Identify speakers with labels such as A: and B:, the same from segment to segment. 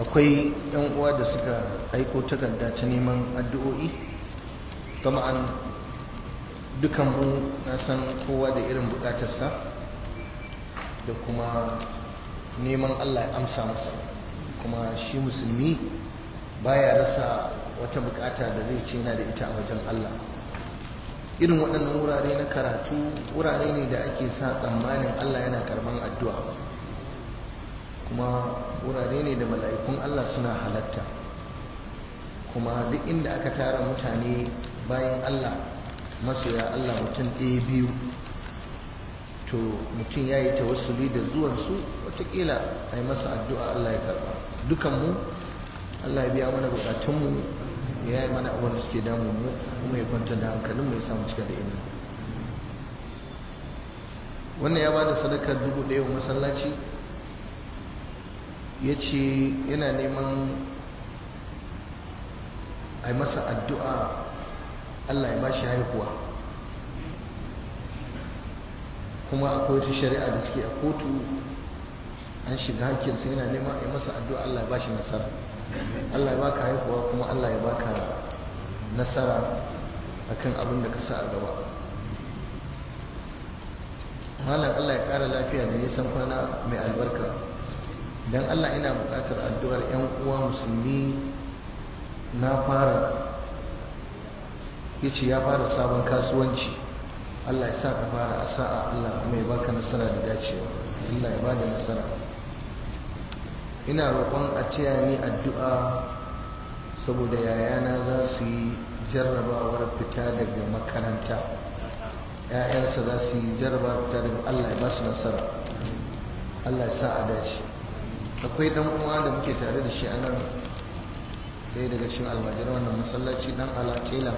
A: akwai yan uwa da suka aiko takarda ta neman addu'o'i tama'an dukanmu na san kowa da irin bukatarsa da kuma neman Allah ya amsa masa kuma shi musulmi baya rasa wata bukata da zai ce yana da ita a wajen Allah irin waɗannan wurare na karatu wurare ne da ake sa tsammanin Allah yana karban addu'a kuma wurare ne da mala'ikun Allah suna halatta kuma duk inda aka tara mutane bayan Allah masoya Allah mutum ɗaya biyu to mutum ya yi tawassuli da zuwansu watakila a yi masa addu'a Allah ya karba dukanmu Allah ya biya mana bukatunmu ya yi mana abin da suke damun mu kuma ya kwanta da hankalinmu ya samu cika da ina wannan ya ba da sadakar dubu ɗaya wa masallaci ya ce yana neman a yi masa addu'a Allah ya ba shi haihuwa kuma akwai wata shari'a da suke a kotu an shiga hakkinsa yana neman a yi masa addu'a Allah ya ba shi nasara Allah ya baka haihuwa kuma Allah ya baka nasara akan abin da ka sa a gaba malam Allah ya kara lafiya da nisan kwana mai albarka don Allah ina buƙatar addu'ar 'yan uwa musulmi na fara yace ya fara sabon kasuwanci Allah ya sa ka fara a sa'a Allah kuma ya baka nasara da dacewa Allah ya bada nasara ina roƙon a taya ni addu'a saboda yayana za su yi jarrabawar fita daga makaranta ‘ya'yansa za su yi jarrabawar fita daga Allah ya ba su nasara Allah ya sa a dace akwai ɗan uwa da muke tare da shi a nan ɗaya daga cikin almajiran wannan masallaci ɗan ala tela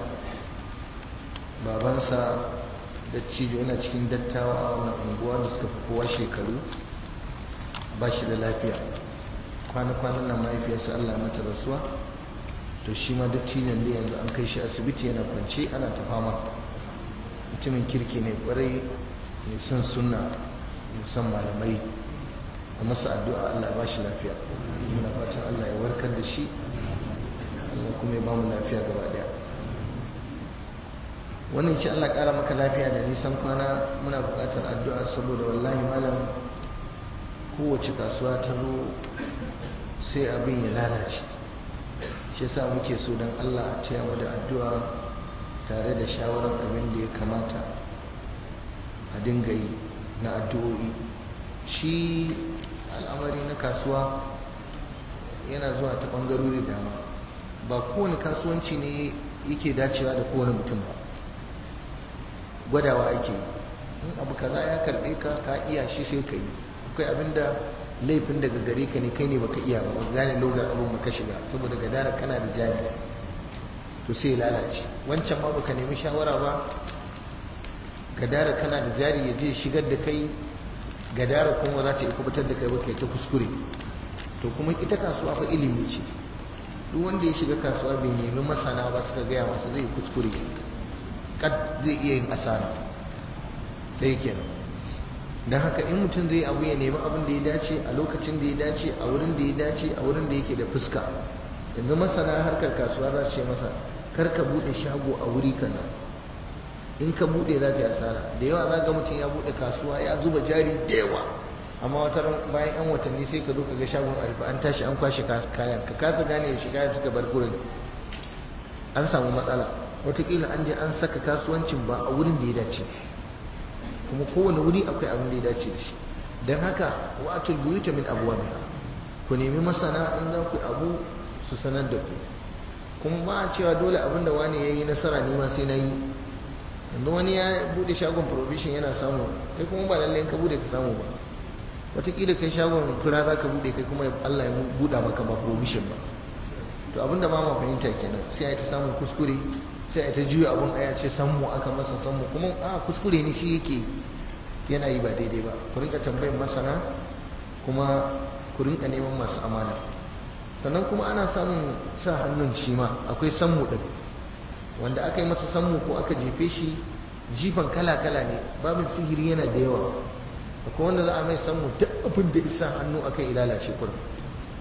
A: babansa da cijo yana cikin dattawa a wannan unguwa da suka fi kowa shekaru ba shi da lafiya kwana-kwanan nan mahaifiyarsa Allah mata rasuwa to shi ma dattijan da yanzu an kai shi asibiti yana kwance ana ta fama mutumin kirki ne kwarai mai son sunna mai son malamai a masa addu'a Allah ba shi lafiya muna fatan Allah ya warkar da shi Allah kuma ya ba mu lafiya gaba daya wannan shi Allah ƙara maka lafiya da nisan kwana muna buƙatar addu'a saboda wallahi malam kowace kasuwa ta zo sai abin ya lalace shi sa muke so don Allah a taya mu da addu'a tare da shawarar abin da ya kamata a dinga yi na addu'o'i shi al'amari na kasuwa yana zuwa ta ɓangarori dama ba kowane kasuwanci ne yake dacewa da kowane mutum ba gwadawa ake in abu kaza ya karbe ka ka iya shi sai ka yi akwai abinda laifin daga gare ka ne kai ne baka iya ba ba gane logar abin baka shiga saboda gadara kana da jari to sai ya lalace wancan ma baka nemi shawara ba gadara kana da jari ya je shigar da kai gadara kuma za ta yi kubutar da kai ba kai ta kuskure to kuma ita kasuwa fa ilimi ce duk wanda ya shiga kasuwa bai nemi masana ba suka gaya masa zai kuskure kad zai iya yin asara ɗaya kenan don haka in mutum zai abu ya nemi abin da ya dace a lokacin da ya dace a wurin da ya dace a wurin da yake da fuska yanzu masana harkar kasuwa za su ce masa kar ka buɗe shago a wuri kaza in ka buɗe za ka yi asara da yawa za ga mutum ya buɗe kasuwa ya zuba jari da yawa amma wata bayan yan watanni sai ka zo ka ga shagon a rufe an tashi an kwashe kayan ka kasa gane yaushe kayan suka bar gurin an samu matsala watakila an je an saka kasuwancin ba a wurin da ya dace kuma kowane wuri akwai abin da ya dace da shi don haka wa'atul buyuta min abwabiha ku nemi masana in za ku abu su sanar da ku kuma ba a cewa dole abin da wani ya yi nasara ne ma sai na yi yanzu wani ya bude shagon provision yana samu kai kuma ba lallai ka bude ka samu ba watakila kai shagon fura za ka bude kai kuma Allah ya buɗa maka ba provision ba to abinda ba ma fahimta kenan sai a ta samun kuskure sai a ta juya abin aya ce sammu aka masa sammu kuma a kuskure ne shi yake yana yi ba daidai ba ku rinka tambayin masana kuma ku rinka neman masu amana sannan kuma ana samun sa hannun shi ma akwai sammu din wanda aka yi masa sammu ko aka jefe shi jifan kala-kala ne babin sihiri yana da yawa akwai wanda za a mai sammu duk abin da isa hannu aka yi lalace kurin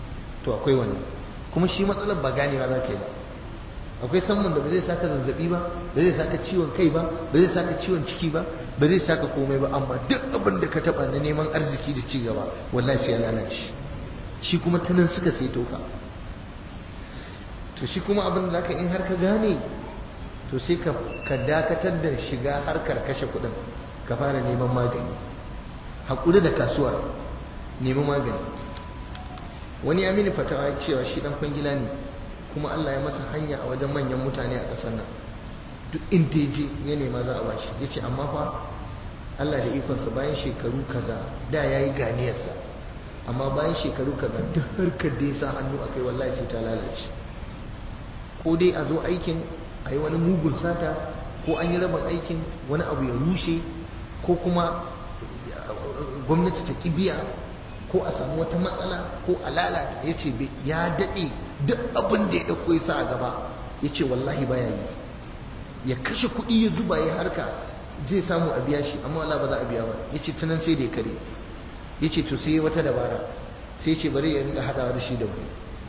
A: to akwai wannan kuma shi matsalar ba ganewa za ka yi ba akwai samun da ba zai saka zazzabi ba ba zai saka ciwon kai ba ba zai saka ciwon ciki ba ba zai saka komai ba amma duk abin da ka taba na neman arziki da ci gaba wallahi sai ya lalace shi kuma ta nan suka sai toka to shi kuma abin da zaka in har ka gane to sai ka ka dakatar da shiga harkar kashe kuɗin ka fara neman magani hakuri da kasuwar nemi magani wani ya mini fatawa cewa shi dan kwangila ne kuma Allah ya masa hanya a wajen manyan mutane a ƙasar nan duk inda ya je ya nema za a bashi ya ce amma fa Allah da ikonsa bayan shekaru kaza da ya yi ganiyarsa amma bayan shekaru kaza duk harkar da ya sa hannu a kai wallahi sai ta lalace ko dai a zo aikin a yi wani mugun sata ko an yi rabin aikin wani abu ya rushe ko kuma gwamnati ta biya ko a samu wata matsala ko a lalata ya ce ya daɗe duk abin da ya ɗauko ya sa a gaba ya ce wallahi baya yi ya kashe kuɗi ya zuba ya harka zai samu a biya shi amma wala ba za a biya ba ya ce tunan sai da ya kare ya ce to sai wata dabara sai ce bari ya rinka haɗawa da shi da mu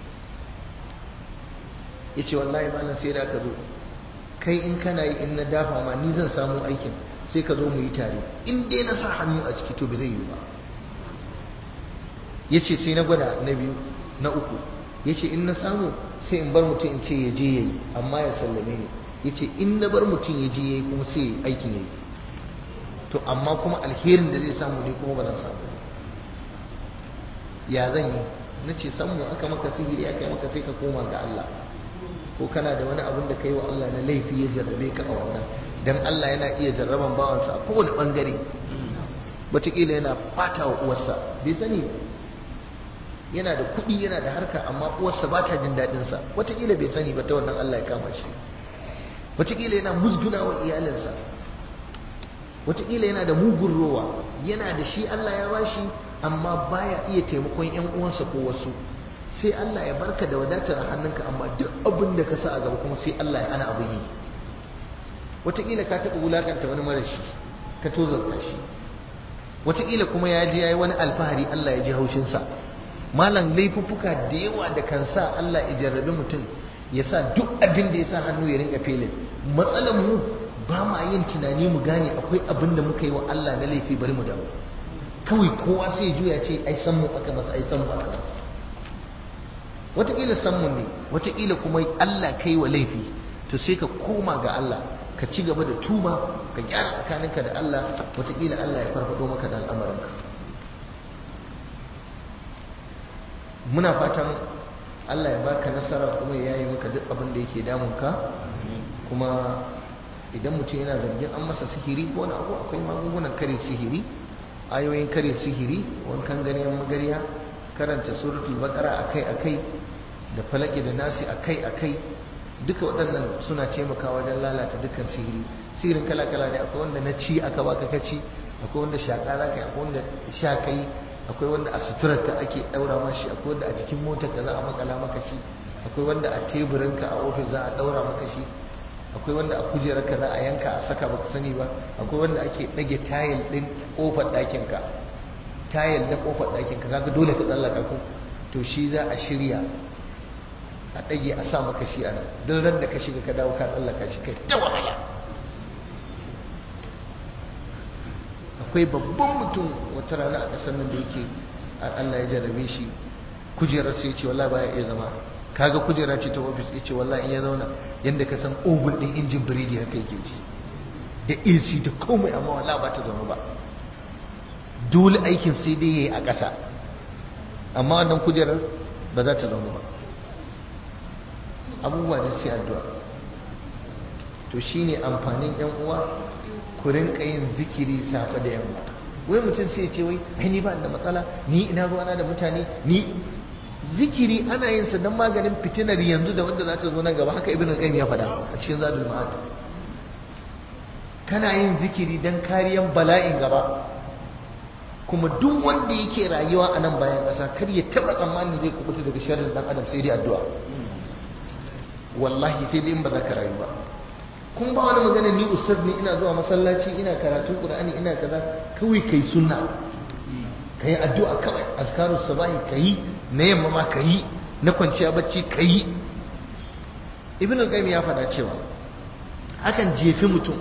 A: ya ce wallahi malam sai da aka zo kai in kana yi in na dafa ma ni zan samu aikin sai ka zo mu yi tare in dai na sa hannu a ciki to ba zai yi ba ya ce sai na gwada na biyu na uku ya ce in na samu sai in bar mutum in ce ya je ya yi amma ya sallame ni ya ce in na bar mutum ya je ya yi kuma sai aikin ya yi to amma kuma alherin da zai samu ne kuma ba zan samu ya zan yi na ce samu aka maka sihiri aka yi maka sai ka koma ga Allah ko kana da wani abin da ka yi wa Allah na laifi ya jarrabe ka a wannan dan Allah yana iya jarraban bawansa a kowane bangare wataƙila yana ɓata wa uwarsa bai sani ba yana da kuɗi yana da harka amma uwarsa ba ta jin daɗinsa wataƙila bai sani ba ta wannan Allah ya kama shi wataƙila yana musguna wa iyalinsa wataƙila yana da mugun rowa yana da shi Allah ya bashi amma baya iya taimakon ƴan uwansa ko wasu sai Allah ya barka da wadatar hannunka amma duk abin da ka sa a gaba kuma sai Allah ya ana abin yi wataƙila ka taɓa wulaƙanta wani marashi ka tozarta shi wataƙila kuma ya je ya yi wani alfahari Allah ya ji haushinsa malam laifuffuka da yawa da kan sa Allah ya jarrabe mutum ya sa duk abin da ya sa hannu ya rinka felin matsalar mu ba ma yin tunani mu gane akwai abin da muka yi wa Allah na laifi bari mu dawo kawai kowa sai juya ce ai san mu aka masa ai san mu aka masa wataƙila san mu ne wataƙila kuma Allah kai wa laifi to sai ka koma ga Allah ka ci gaba da tuba ka gyara tsakaninka da Allah wataƙila Allah ya farfado maka da al'amarinka muna fatan Allah ya baka nasara kuma ya yi maka duk abin da yake damunka kuma idan mutum yana zargin an masa sihiri ko wani abu akwai magungunan kare sihiri ayoyin kare sihiri wankan ganyen magariya karanta suratul baqara akai akai da falaki da nasi akai akai duka waɗannan suna taimakawa wajen lalata dukkan sihiri sihirin kala kala ne akwai wanda na ci aka baka kaci akwai wanda shaƙa za ka yi akwai wanda sha kai akwai wanda a suturarka ake ɗaura mashi akwai wanda a jikin motar ka za a makala maka shi akwai wanda a teburinka a ofis za a ɗaura maka shi akwai wanda a kujerarka za a yanka a saka baka sani ba akwai wanda ake ɗage tayil ɗin ƙofar ɗakinka tayil na ƙofar ɗakinka kaga dole ka tsallaka ko to shi za a shirya a ɗage a sa maka shi a nan don ran da ka shiga ka dawo ka tsallaka shi kai ta wahala akwai babban mutum wata rana a ƙasar nan da yake Allah ya jarabe shi kujerar sai ce wallahi baya iya zama kaga kujera ce ta ofis ya ce wallahi in ya zauna yadda ka san ogun ɗin injin biredi haka yake ji da AC da komai amma wallahi ba ta zaune ba dole aikin sai dai yayi a ƙasa amma wannan kujerar ba za ta zaune ba abubuwa da sai addu'a to shine amfanin yan uwa ku rinka yin zikiri safe da yamma wai mutum sai ya ce wai ai ni ba da matsala ni ina ruwana da mutane ni zikiri ana yin sa don maganin fitinar yanzu da wanda za ta zo nan gaba haka ibn al-qayyim ya faɗa a cikin zadul ma'ad kana yin zikiri don kariyan bala'in gaba kuma duk wanda yake rayuwa a nan bayan ƙasa kar ya taɓa tsammanin zai kubuta daga sharrin dan adam sai dai addu'a wallahi sai dai in ba za ka rayu ba kun ba wani magana ni ustaz ne ina zuwa masallaci ina karatun qur'ani ina kaza kawai kai sunna kai addu'a kawai azkarus sabahi kai na yamma ma kai na kwanciya bacci ka yi ibn al-qayyim ya faɗa cewa akan jefi mutum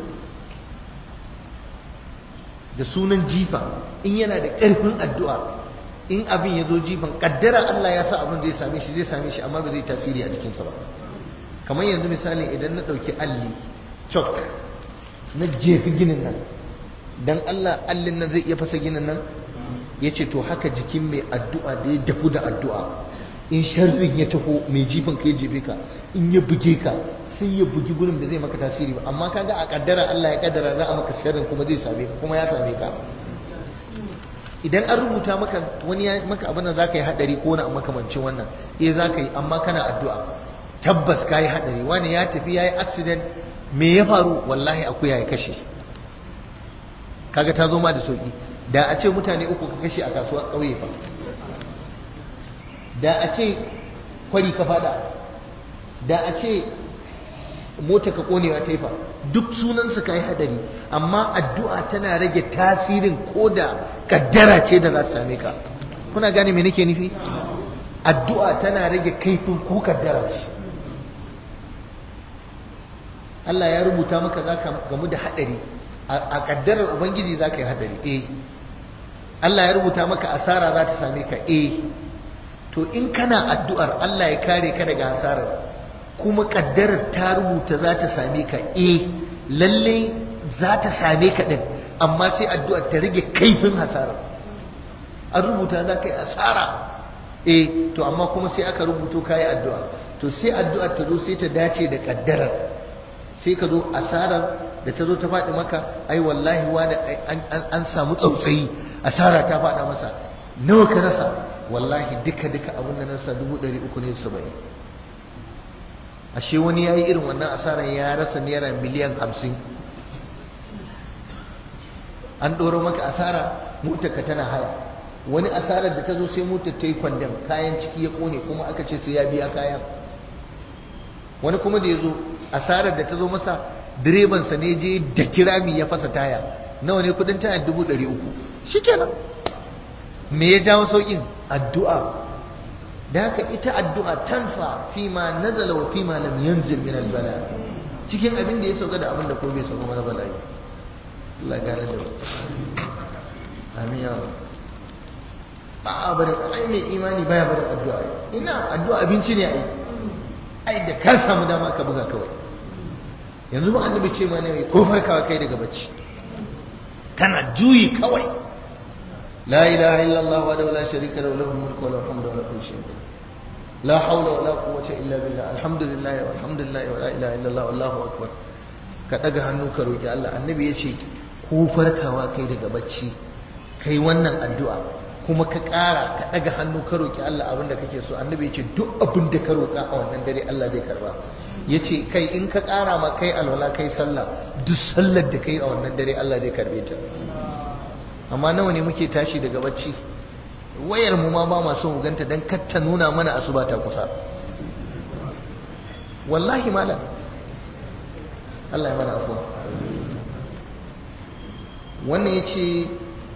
A: da sunan jifa in yana da ƙarfin addu'a in abin ya zo jifan ƙaddara Allah ya sa abin zai same shi zai same shi amma ba zai tasiri a jikinsa ba kamar yanzu misali idan na ɗauki alli chalk na jefi ginin nan don Allah allin nan zai iya fasa ginin nan ya ce to haka jikin mai addu'a da ya dafu da addu'a in sharrin ya taho mai jifin ka ya jefe ka in ya buge ka sai ya bugi gurin da zai maka tasiri ba amma kaga a kaddara Allah ya kaddara za a maka sharrin kuma zai same ka kuma ya same ka idan an rubuta maka wani ya maka abin da za ka yi hadari ko na makamancin wannan eh za ka yi amma kana addu'a tabbas ka yi hadari wani ya tafi ya yi accident me ya faru wallahi akuya ya kashe kaga ta zo ma da sauki da a ce mutane uku ka kashe a kasuwa ƙauye fa da a ce kwari ka fada da a ce mota ka konewa ta fa duk sunansa ka yi hadari amma addu'a tana rage tasirin ko da kaddara ce da za ta same ka kuna gane me nake nufi addu'a tana rage kaifin ko kaddara ce Allah ya rubuta maka za ka gamu da hadari a kaddarar ubangiji za ka yi hadari eh Allah ya rubuta maka asara za ta same ka eh to in kana addu'ar Allah ya kare ka daga hasarar kuma kaddarar ta rubuta za ta same ka eh lalle za ta same ka din amma sai addu'ar ta rage kaifin hasarar an rubuta za ka yi asara eh to amma kuma sai aka rubuto ka yi addu'a to sai addu'ar ta zo sai ta dace da kaddarar sai ka zo asarar da ta zo ta faɗi maka ai wallahi wani an samu tsautsayi asara ta faɗa masa nawa ka rasa wallahi duka duka abin da nasa dubu ɗari uku ne saba'in ashe wani ya yi irin wannan asarar ya rasa naira miliyan hamsin an ɗoro maka asara motarka tana haya wani asarar da ta zo sai motar ta yi kwandam kayan ciki ya ƙone kuma aka ce sai ya biya kayan wani kuma da ya zo asarar da ta zo masa direbansa ne je da kirami ya fasa taya nawa ne kudin taya dubu ɗari uku shi kenan me ya jawo sauƙin addu'a da haka ita addu'a tanfa fi ma nazala wa fi ma lam yanzil min albala cikin abin da ya sauka da abin da ko bai sauka mana bala'i Allah ya gane da amin ya ba a barin ai mai imani baya barin addu'a ina addu'a abinci ne ai ai da ka samu dama ka buga kawai yanzu ba annabi ce ma ne ko farkawa kai daga bacci kana juyi kawai la ilaha illallah wa la sharika lahu lahul mulku wa lahul hamdu wa lahu kulli la hawla wa la quwwata illa billah alhamdulillah walhamdulillah wa la ilaha illallah wallahu akbar ka daga hannu ka roki Allah annabi yace ko farkawa kai daga bacci kai wannan addu'a kuma ka ƙara ka ɗaga hannu ka roƙi Allah abin da kake so annabi ya ce duk abin da ka roƙa a wannan dare Allah zai karba ya ce kai in ka ƙara ma kai alwala kai sallah duk sallar da kai a wannan dare Allah zai karbe ta amma nawa ne muke tashi daga bacci wayar mu ma ba ma so mu ganta dan kar ta nuna mana asuba ta kusa wallahi malam Allah ya mana afuwa wannan ya ce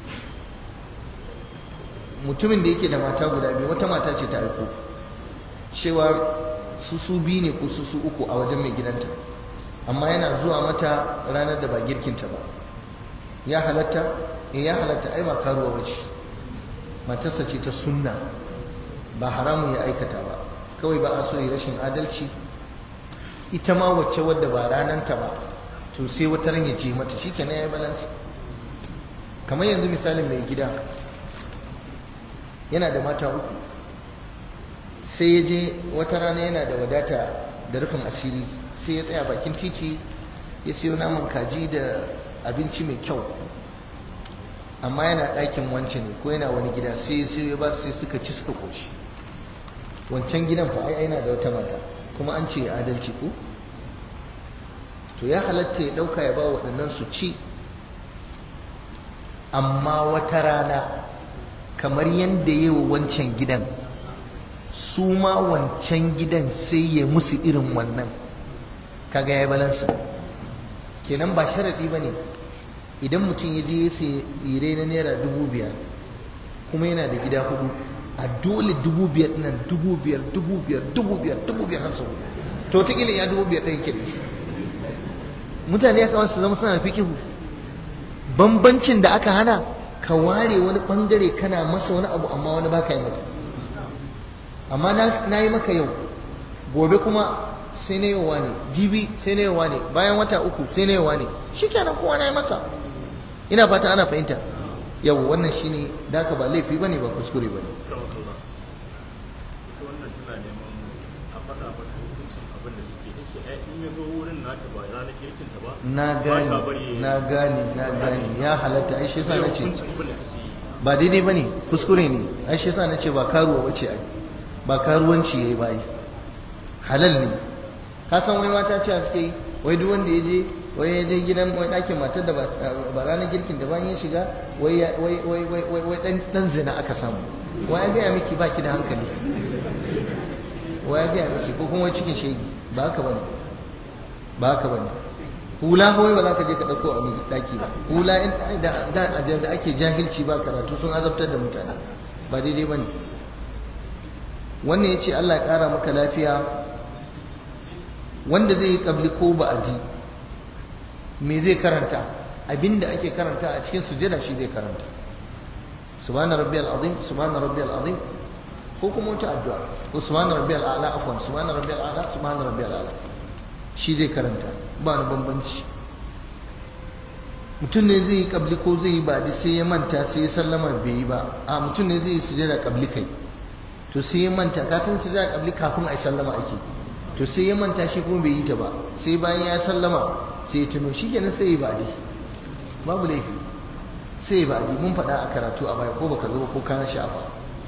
A: mutumin da yake da mata guda biyu wata mata ce ta aiko cewa su su biyu ne ko su su uku a wajen mai gidanta amma yana zuwa mata ranar da ba girkinta ba ya halatta in ya halatta ai ba karuwa ba ce matarsa ce ta sunna ba haramun ya aikata ba kawai ba a so yi rashin adalci ita ma wacce wadda ba rananta ba to sai wata ran ya ce mata shi kenan ya yi balansa kamar yanzu misalin mai gida yana da mata uku sai ya je wata rana yana da wadata da rufin asiri sai ya tsaya bakin titi ya sayo naman kaji da abinci mai kyau amma yana ɗakin wancan ne ko yana wani gida sai sai ba sai suka ci suka koshi wancan gidan fa ai yana da wata mata kuma an ce adalci ko to ya halatta ya ɗauka ya ba waɗannan su ci amma wata rana kamar yadda yi wa wancan gidan su ma wancan gidan sai ya musu irin wannan kaga ya balansa kenan ba sharaɗi ba ne idan mutum ya je ya sai tsire na naira dubu biyar kuma yana da gida hudu a dole dubu biyar nan dubu biyar dubu biyar dubu biyar dubu biyar har sau to ta ya dubu biyar ɗaya ke mutane ya kawai su zama suna da fikihu bambancin da aka hana ka ware wani bangare kana masa wani abu amma wani baka yi mata amma na yi maka yau gobe kuma sai na yawa ne jibi sai na yawa ne bayan wata uku sai na yawa ne shi kenan kowa na yi masa ina fata ana fahimta yau wannan shi ne da ka ba laifi ba ne ba kuskure ba ne na gane na gane na gane ya halatta ai shi yasa na ce ba daidai bane kuskure ne ai shi yasa na ce ba karuwa bace ai ba karuwanci yayi ba ai halal ne ka san wai mata ce suke yi wai duk wanda ya je wai ya je gidan wai ɗakin matar da ba ranar girkin da bayan ya shiga wai wai wai wai wai dan dan zina aka samu wai ya gaya miki baki da hankali wai ya gaya miki ko kuma wai cikin shegi ba haka bane ba haka bane hula kawai ba za ka je ka ɗauko a daki ba hula da ajiyar da ake jahilci ba karatu sun azabtar da mutane ba daidai ba ne wannan ya ce allah ya ƙara maka lafiya wanda zai yi ƙabli ko ba'adi me zai karanta abinda ake karanta a cikin sujada shi zai karanta subhana rabbiyal azim subhana rabbiyal azim ko kuma wata addu'a ko subhana rabbiyal a'la afwan subhana rabbiyal a'la subhana rabbiyal a'la shi zai karanta ba na bambanci mutum ne zai yi kabli ko zai yi baɗi sai ya manta sai ya sallama bai yi ba a mutum ne zai yi sujada kabli kai to sai ya manta ka san sujada kabli kafin a yi sallama ake to sai ya manta shi kuma bai yi ta ba sai bayan ya sallama sai ya tuno shikenan sai ya baɗi babu laifi sai ya baɗi mun faɗa a karatu a baya ko baka zo ko ka shafa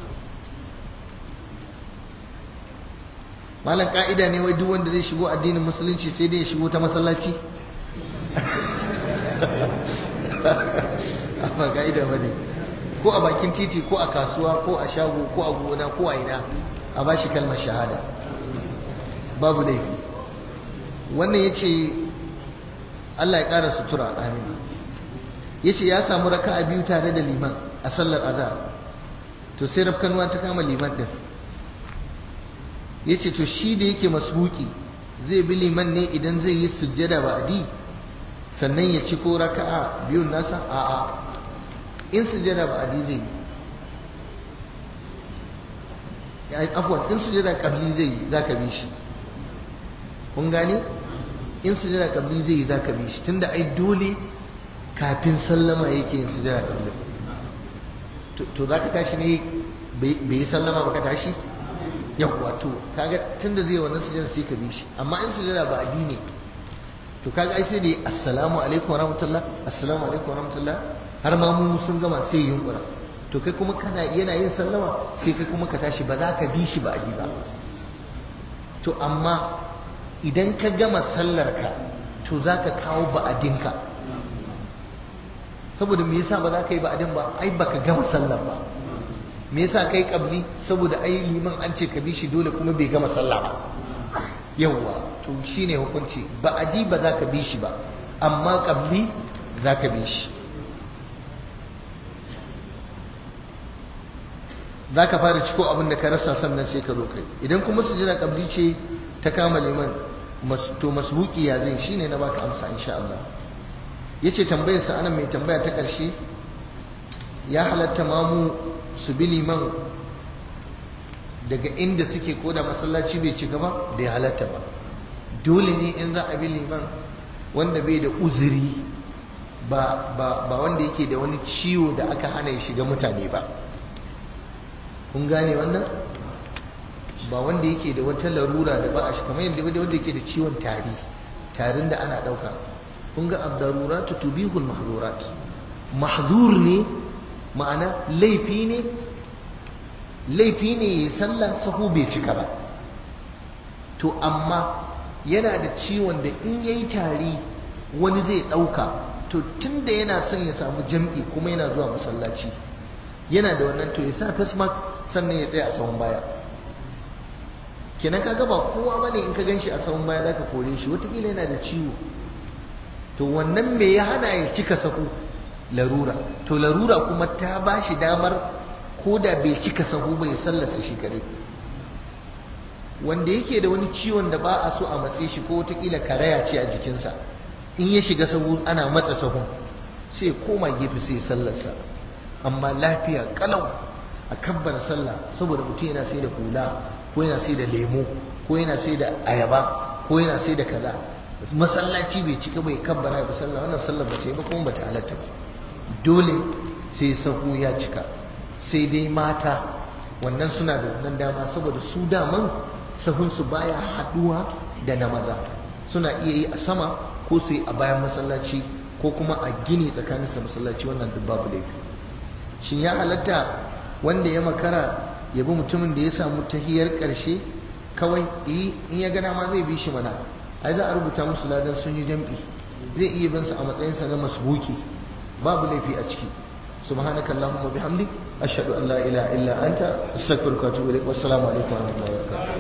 A: malam ka'ida ne wai duk wanda zai shigo addinin musulunci sai dai ya shigo ta masallaci ba ka'ida ba ne ko a bakin titi ko a kasuwa ko a shago ko a gona ko a ina a ba shi kalmar shahada babu laifi wannan ya ce Allah ya ƙara sutura amin ya ce ya samu raka a biyu tare da liman a sallar azhar to sai rafkanuwa ta kama liman ɗin ya ce to shi da yake masbuki zai bi liman ne idan zai yi sujjada ba adi sannan ya ci ko raka'a biyun nasa a'a in sujjada ba adi zai yi afwan in sujjada kabli zai yi za ka bi shi kun gane in sujjada kabli zai yi za ka bi shi tunda ai dole kafin sallama yake yin sujjada kabli to za ka tashi ne bai yi sallama ba ka tashi yawwa to kaga tunda zai wannan sujada sai ka bi shi amma in sujada ba addini to kaga ai sai da assalamu alaikum warahmatullah assalamu alaikum warahmatullah har ma mu sun gama sai yunkura to kai kuma kana yana yin sallama sai kai kuma ka tashi ba za ka bi shi ba adi ba to amma idan ka gama sallar ka to za ka kawo ba'adinka saboda me yasa ba za ka yi ba'adin ba ai baka gama sallar ba me yasa kai kabli saboda ai liman an ce ka bi shi dole kuma bai gama sallah ba yawwa to shine hukunci ba adi ba za ka bi shi ba amma kabli za ka bi shi za ka fara ciko abin da ka rasa sannan sai ka zo kai idan kuma su jira kabli ce ta kama liman to masbuki ya zai shine na baka amsa insha Allah yace tambayar sa anan mai tambaya ta karshe ya halatta mamu su bi liman daga inda suke koda masallaci bai ci gaba da ya halatta ba dole ne in za a bi liman wanda bai da uzuri ba, ba, ba wanda yake da wani ciwo da aka hana ya shiga mutane ba kun gane wannan ba wanda yake da wata larura da ba a shi kamar yadda wanda yake da ciwon tari tarin da ana ɗauka kun ga abdaruratu tubihul mahzurat mahzur ne ma'ana laifi ne laifi ne ya sallah sahu bai cika ba to amma yana da ciwon da in yayi tari wani zai ɗauka to tun da yana son ya samu jam'i kuma yana zuwa masallaci yana da wannan to ya sa face mask sannan ya tsaya a sahun baya kenan kaga ba kowa bane in ka ganshi a sahun baya zaka kore shi wataƙila yana da ciwo to wannan me ya hana ya cika sahu larura to larura kuma ta ba shi damar ko da bai cika sahu bai sallarsa shi kadai wanda yake da wani ciwon da ba a so a matse shi ko wataƙila karaya ce a jikinsa in ya shiga sahu ana matsa sahun sai koma gefe sai sallarsa amma lafiya kalau a kabbar sallah saboda mutum yana sai da hula ko yana sai da lemo ko yana sai da ayaba ko yana sai da kaza masallaci bai cika bai kabbara ba sallah wannan sallar ba ce ba kuma bata halatta ba dole sai sahu ya cika sai dai mata wannan suna da wannan dama saboda su daman sahunsu baya haduwa da na maza suna iya yi a sama ko su yi a bayan masallaci ko kuma a gini tsakanin sa masallaci wannan duk babu laifi shin ya halatta wanda ya makara ya bi mutumin da ya samu tahiyar karshe kawai in ya gana ma zai bi shi mana ai za a rubuta musu ladan sun yi jam'i zai iya bin sa a matsayinsa na masbuki babu laifi a ciki subhanaka allahumma bihamdik ashhadu an la ilaha illa anta astaghfiruka wa atubu ilaik wassalamu alaikum wa rahmatullahi wa barakatuh